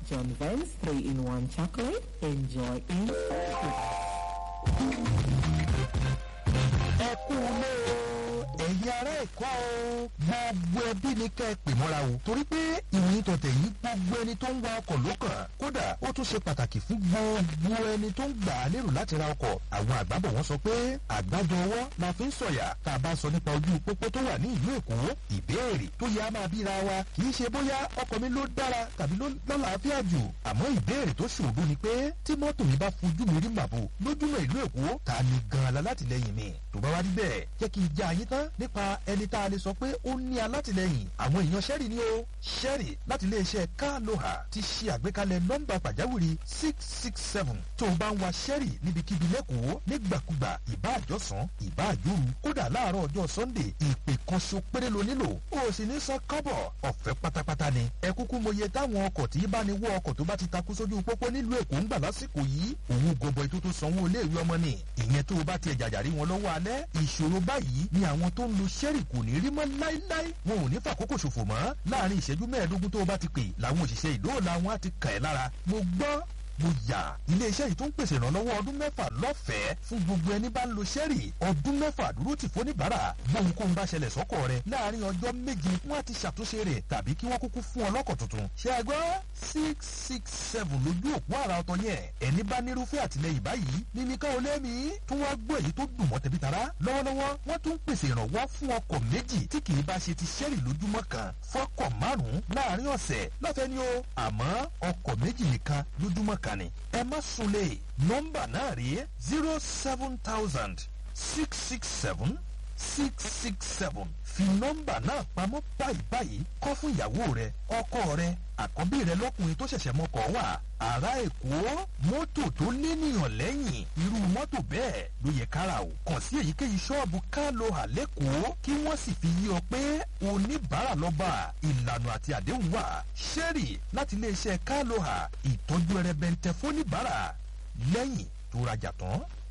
John Vance 3-in-1 chocolate. Enjoy instant ẹ kú lé o ẹ̀yin ará ẹ̀kọ́ o gbogbo ẹbí ni kẹ́ ẹ pè mọ́ra o torí pé ìròyìn tọ̀tẹ̀ yìí gbogbo ẹni tó ń wa ọkọ̀ ló kàn kódà ó tún ṣe pàtàkì fún gbogbo ẹni tó ń gbà á lérò láti ra ọkọ̀ àwọn àgbàbọ̀ wọn sọ pé àgbájọ ọwọ́ la fi ń sọ̀yà tá a bá sọ nípa ojú pópó tó wà ní ìlú èkó ìbéèrè tó yẹ á máa bíra wa kì í ṣe bóyá ọkọ̀ mi ló dára tàbí ló lálàáfíà jù àmọ́ ìbéèrè tó ṣòro ni pé tí mọ́tò mi bá fojú mi rí màbò lójúmọ́ ìlú èkó ta ni gan-an la látìlẹ́yìn mi tó bá wá rí bẹ́ẹ̀ jẹ́ kí n já yín tán nípa ẹni tá a lè sọ pé ó ní alátìlẹyìn àwọn èèyàn sẹ́rì ni ó sẹ́rì láti iléeṣẹ́ kaloha ti ṣe àgbékalẹ̀ nọ́mbà pàjáwìrì six six seven tó o bá ń wa sẹ́rì níbikíbi lẹ́kọ̀ọ́ nígbàkúgbà ìbá àjọsán ìbá àjòrú kódà láàárọ̀ ọjọ́ sunday ìpè kan ṣo péré lo nílò o sì ní san kọ́bọ̀ ọ̀fẹ́ pátápátá ni ẹ kúkú mọye táwọn ọkọ̀ tí bá ní wọ ọkọ̀ tó bá ti takú sójú pópó nílùú èkó ń gbà lásìkò yìí òun gọbọi tó tó sanwó iléèwé ọmọ ni ìyẹn tó o bá tiẹ̀ jàjàrí wọn lọ́wọ́ alẹ́ ìṣòro báyìí ni àwọn tó ń lo sẹ́rì kò ní rí mọ́ láíláí wọn ò ní fàkókò ṣòfò mọ́ láàrin ìṣẹ́jú mẹ́ẹ̀ẹ́dógún tó o bá ti pè làwọn òṣìṣẹ́ ìdóòlà wọn á ti kàn ẹ́ lára mo gbọ́ mo yà iléeṣẹ́ yìí tó ń pèsè ìrànlọ́wọ́ ọdún mẹ́fà lọ́fẹ̀ẹ́ fún gbogbo ẹni bá ń lo sẹ́rì ọdún mẹ́fà dúró tì fóníbàárà gbóhunkóhun bá ṣẹlẹ̀ sọ́kọ̀ rẹ láàrin ọjọ́ méje wọ́n á ti ṣàtúnṣe rẹ̀ tàbí kí wọ́n kúkú fún ọ lọ́kọ̀ tuntun ṣe é gbọ́ six six seven lójú òpó àrà ọ̀tọ̀ yẹn ẹni bá nírúfẹ́ àtìlẹyìn báyìí mímí ká o lẹ́mí tún wá gbọ́ èyí tó dùn mọ́ tẹ̀bí tara lọ́wọ́lọ́wọ́ wọ́n tún pèsè ìrànwọ́ fún ọkọ̀ méjì tí kì í bá ṣe ti sẹ́rì lójúmọ́ kan fọ́kọ̀ márùn-ún láàrin ọ̀sẹ̀ lọ́fẹ̀ẹ́ ni o àmọ́ ọkọ̀ méjì nìkan lójúmọ́ kan ni ẹ má sunlé nọ́mbà náà rí zero seven thousand six six seven six six seven fi nọ́mbà náà pamọ́ báyìí báyìí kọ́ fún ìyàwó rẹ ọkọ rẹ àkọ́bí rẹ lọ́kùnrin tó ṣẹ̀ṣẹ̀ mọ́kọ̀ wà ará èkó mọ́tò tó lénìyàn lẹ́yìn irú mọ́tò bẹ́ẹ̀ ló yẹ kára o kàn sí èyíkéyìí ṣọ́ọ̀bù kálọ̀ àlékòó kí wọ́n sì fi yí ọ pé oníbàárà lọ́ba ìlànà àti àdéhùn wà ṣẹ́rì láti iléeṣẹ́ kálọ̀ ìtọ́jú ẹrẹbẹntẹ fóníbàárà lẹ́yìn tó rajà tán